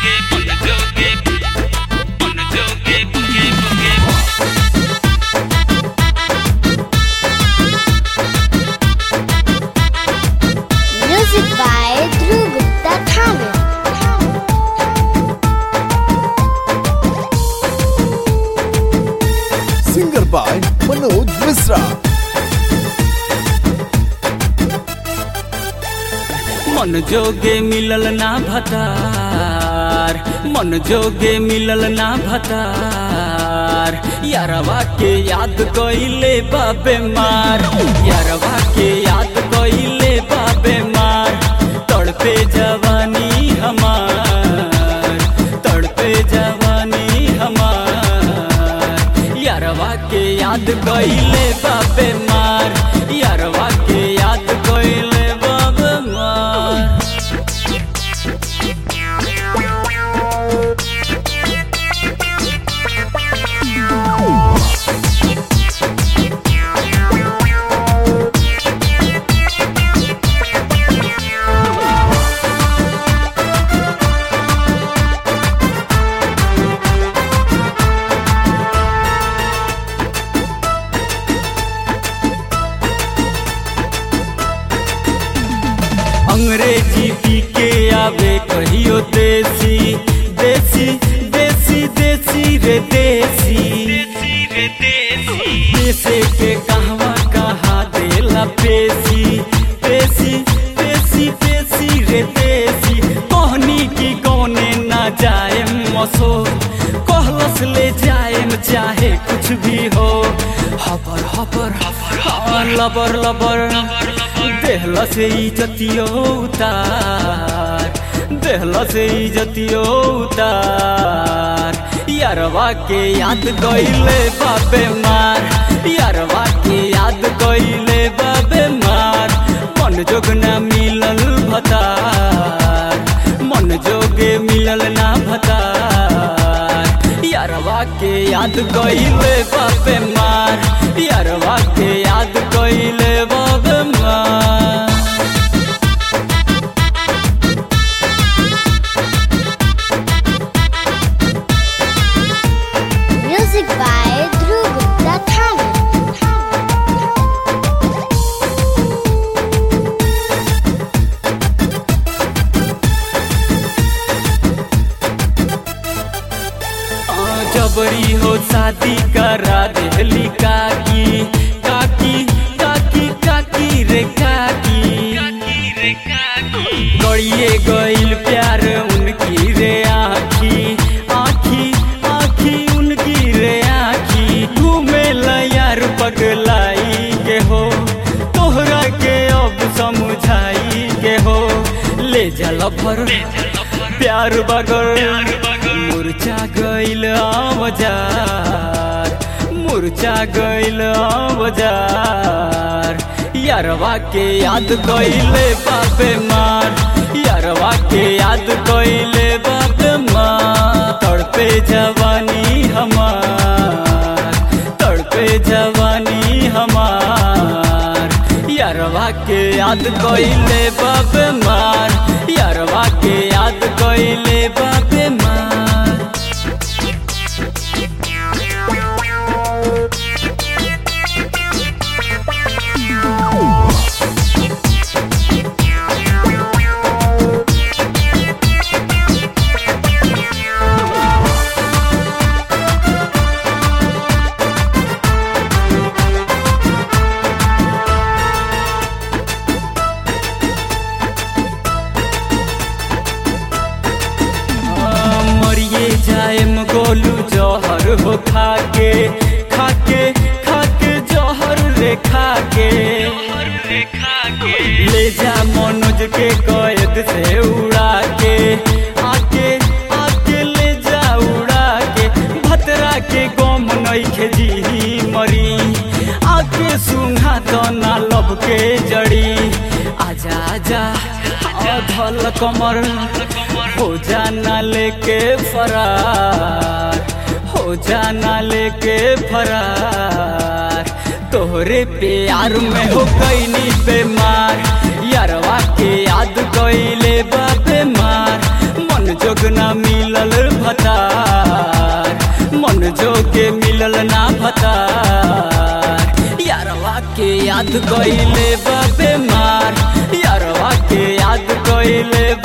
Music by Dhruv Gupta Thamel. singer by Manoj Misra. मन जोगे मिलल ना भतार मन जोगे मिलल ना भतार यारवा के याद कइले बाबे मार यारवा के याद कइले बाबे मार तड़पे जवानी हमार तड़पे जवानी हमार यारवा के याद कइले बाबे मार यारवा के याद कइले बाबे मार अंग्रेजी पी के आवे कहियो देसी देसी देसी देसी रे देसी देसे के कहवा कहा देला पेसी पेसी पेसी पेसी रे देसी कहनी की कौने ना जाए मसो कहलस ले जाए चाहे कुछ भी हो हबर हबर हाँ, लबर लबर देहला से इजतियो उतार देहला से इजतियो उतार यारवा के याद गइले बाबे मार यारवा के याद गइले बाबे मार मन जोग ना मिलल भतार मन जोगे मिलल ना भतार यारवा के याद गइले बाबे मार यारवा के याद गइले बाबे मार Music by Dhruv Gupta Thamel. आ, जबरी हो शादी करा देहली काकी काकी काकी काकी रे काकी गड़िए गइल प्यार उनकी रे आखी आखी आखी उनकी रे आखी घूमे यार पगलाई के हो तोहरा के अब समझाई के हो ले जल भर प्यार बगर मुरझा गइल आवाजार मुरझा गइल आवाजार यारवा के याद कइले बापे मार यारवा के याद कइले बापे मार तड़पे जवानी हमार तड़पे जवानी हमार यारवा के याद कइले बापे मार यारवा के याद कइले बापे मार मरिए जाएम गोलू जहर हो खाके खाके खाके जहर रे खाके ले जा मनोज के कैद से उड़ा के आके आके ले जा उड़ा के भतरा के गम नइखे जी मरी आके सुंघा तो ना लब के जड़ी आजा आजा धल कमर हो जाना लेके फरार हो जाना लेके फरार तोहरे प्यार में हो कैनी बेमार यारवा के याद कैले बाबे मार मन जोग ना मिल मन जो के मिलल ना भतार यारवा के याद कइले बा बेमार यारवा के याद कइले